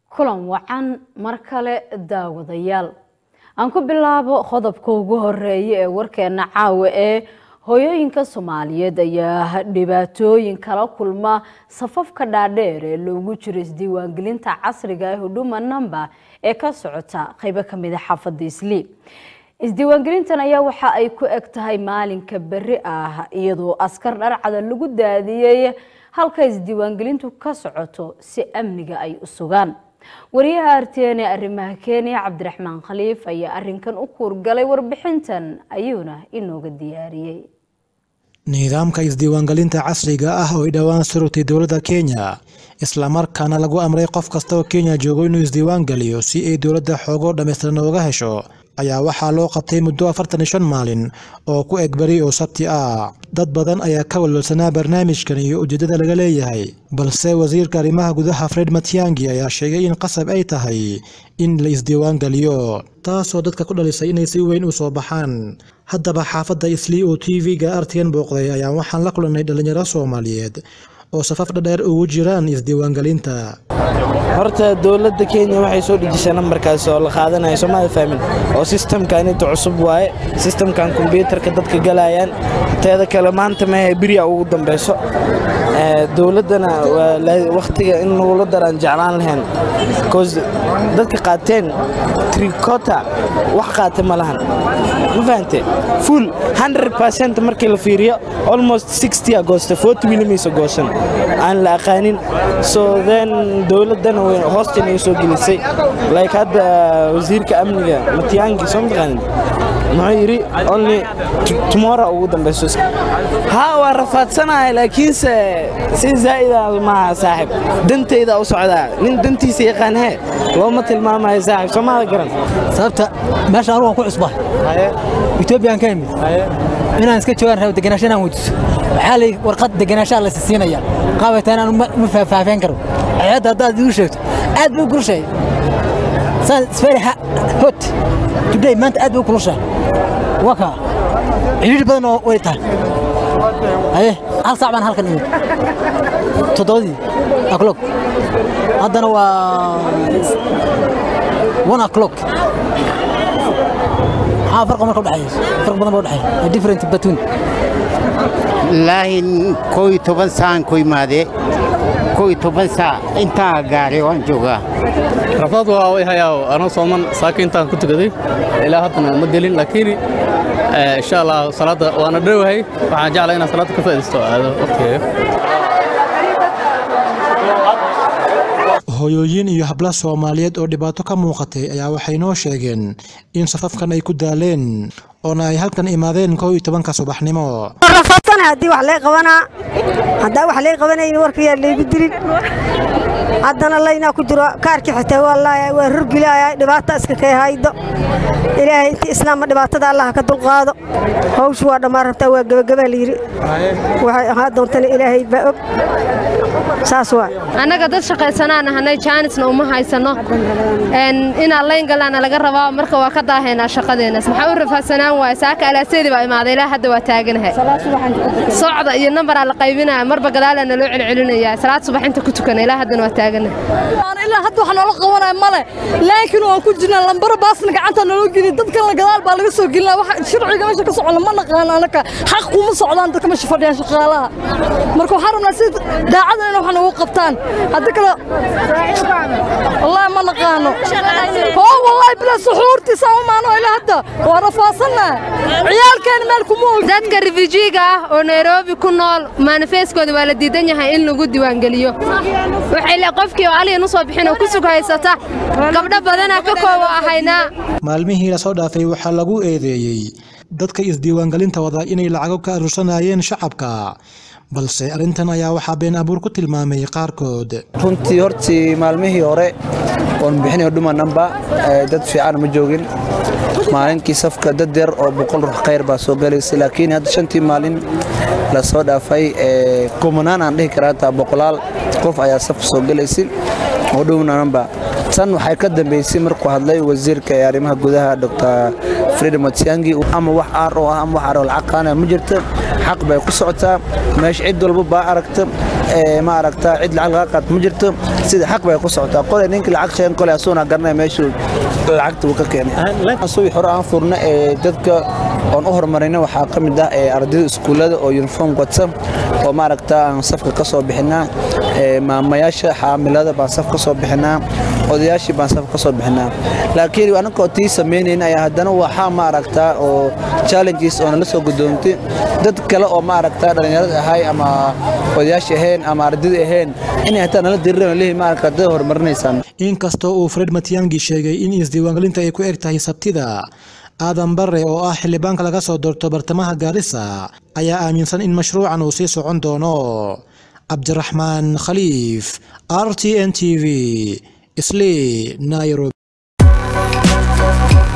kulan wacan mar kale daawadayaal aan ku bilaabo qodobka ugu horeeya ee warkeena caawa ee hooyooyinka soomaaliyeed ayaa dhibaatooyin kala kulma safafka dhaadheer ee loogu jiro isdiiwaangelinta casriga ee huduma number ee ka socota qaybo kamid a xaafada islii isdiiwaangelintan ayaa waxa ay ku eg tahay maalinka beri ah iyadoo askar dharcada lagu daadiyey halka isdiiwaangelintu ka socoto si amniga ay u sugaan wariyaha artn ee arrimaha kenya cabdiraxmaan khaliif ayaa arinkan u kuurgalay warbixintan ayuuna inooga diyaariyey nidaamka isdiiwaangelinta casriga ah oo ay dhowaan surugtay dowladda kenya islamarkaana lagu amray qof kasta oo kenya joogo inuu isdiiwaan geliyo si ay dowladda xoogo dhammaystiran uga hesho ayaa waxaa loo qabtay muddo afartan iyo shan maalin oo ku eg beri oo sabti ah dad badan ayaa ka walwalsanaa barnaamijkan iyo ujeeddada laga leeyahay balse wasiirka arrimaha gudaha fred matiangi ayaa sheegay in qasab ay tahay in la isdiiwaan geliyo taasoo dadka ku dhalisay inay si weyn u soo baxaan haddaba xaafadda islii oo t v-ga artigan booqday ayaa waxaan la kulannay dhallinyaro soomaaliyeed oo safaf dhadheer ugu jiraan isdiiwaangelinta horta dowladda kenya waxay soo dhejisay nambarkaas oo la qaadanayo soomada fahmin oo sistamkan inta cusub waaye sistamkan kombyuutarka dadka galayaan teeda kale maanta mehe beriya ugu dambeyso dowladdana wakhtiga in lagula daraan jeclaan lahayn bcause dadka qaateen tricota wax qaata ma lahan ma fahante full 100 markii la fiiriyo almost 60 agoosta 40 milimaysa goosan aan la aqaanin so then dowladdana hoostan ay soo gelisay like hadda wasiirka amniga matiyaangi soo mataqaanin muxuu yidhi only tomorrow ugu dambeyso haa waa rafaadsanahay laakiinse si zaa'ida maaha saaxib dantayda u socdaa nin dantiisa yaqaan hee looma tilmaamayo saaxib soomada garan sababta meesha anugu aan ku cusba etoobiyaan ka imid inaan iska joogaan rabo degenaansho inaan weydiso waxaa lay warqad degenaanshaa la siisiinaya qaabaytaa inaan ma faahfaaheen karo hayadda haddaad igu sheegto aad bay u kulushahay saan isfari hot today maanta aad bay u kulushahay waka cidhiidhi badan oo way tahay haye hal saac baan halkan imid toddobadii o'clock haddana waa one o'clock maxaa farqa marka udhexeeya farq badan baa udhexeeya different between ilaahi koo iyo toban saan ku imaadee koo iyo toban saac intaa gaaray waan joogaa rafaad waa way hayaa anoo sooman saaka intaan ku tukaday ilaa haddana ma gelin laakiin insha allah salaadda waana dhowahay waxaan jeclaa inaan salaadda ka faa'iidaysto aado waqtigeega hooyooyin iyo habla soomaaliyeed oo dhibaato ka muuqatay ayaa waxay noo sheegeen in safafkan ay ku daaleen oona ay halkan imaadeen koo iyo tobanka subaxnimo rafaadsan haddii wax lay qabanaa haddaa wax lay qabanayn warkayaa laygu dilin haddana laynaa ku jiro kaarkii xitaa wallaahi waa rurgilaaya dhibaata iska kay haydo ilaahay intii islaamma dhibaatada allah ka dulqaado hawshu waa dhammaan rabtaa waa gebagabaa layidhi waxay ahaa doontana ilaahay baa og saas waa annaga dad shaqaysanaan ahanay jaanisna uma haysano inaan layn galaana laga rabaa marka waa ka daahaynaa shaqadeennas maxaa u rafaadsanaan waaya saaka alaaseedi baa imaaday ilaa hadda waa taaganahay socda iyo nambaraa la qaybinaya marba gadaalaa naloo celcelinaya salaad subax inta ku tukana ilaa haddana waa taaganahay ilaa hadda wax noola qabanaya male laakiin waan ku jirnaa lambaro baasna gacanta naloo geliya dadkan gadaal baa laga soo gelinaa wax sharciga meesha ka socona ma naqaan anaka xaq kuma socdaan dadka meesha fadhiyaan shaqaalaha marka waxaan rabnaa si daacada in wax nagu qabtaan hadda kale wallaahi ma naqaano oo wallaahi bilaa suxuurtii saa u maano ilaa hadda waa rafaasannaha ciyaalkeena meel kuma og dadka rifujiiga ah oo nairobi ku nool manifeeskooda waa la diidan yahay in lagu diiwaangeliyo waxay le qofkii oo aliyan u soo bixin oo ku sug haysata gabdho badanaa ka koobo ahaynaa maalmihii lasoo dhaafay waxaa lagu eedeeyey dadka isdiiwaangelinta wada inay lacago ka aruursanayeen shacabka balse arrintan ayaa waxaa been abuur ku tilmaamay qaarkood runtii hortii maalmihii hore oon bixinayo dhuma namba dad fiican ma joogin maalinkii safka dad yar oo boqol ruux khayr baa soo galaysay laakiin hadda shantii maalin la soo dhaafay kumanaan aan dhihi karaa taa boqolaal qof ayaa safka soo galaysay oo dhuma namba tan waxay ka dambeysay markuu hadlay wasiirka ee arrimaha gudaha dr fred matiangi ama wax aar oo ah ama wax aar oo lacag qaanaya ma jirto xaq bay ku socotaa meesha cid walba baa aragta ma aragtaa cid lacag laga qaad ma jirto sida xaq bay ku socotaa qolay ninka lacag sheegan qolay asuuna garanaya meeshuu lacagta uu ka keenay subi hore aan furna ee dadka oon u horumarina waxaa ka mid ah ardayda iskuullada oo uniform wata oo maaragtaa aan safka ka soo bixinaa maamayaasha xaamilada baan saf ka soo bixinaa odayaashii baan saf ka soo bixinaa laakiin anagoo tii samaynayn ayaa haddana waxaa ma aragtaa oo challenges oo nala soo gudoontay dad kale oo ma aragtaa dhallinyarada ahay ama odayaashii ahayn ama ardayda ahayn inay hataa nala diriran leeyihin ma aragtaa dad horumarinaysaan inkastoo uu fred matiyangi sheegay in isdiiwaangelinta ay ku eg tahay sabtida aadan bare oo ah xildhibaanka laga soo doorto bartamaha gaarisa ayaa aaminsan in mashruucan uu sii socon doono cabdiraxmaan khaliif r t n t v isli nairobi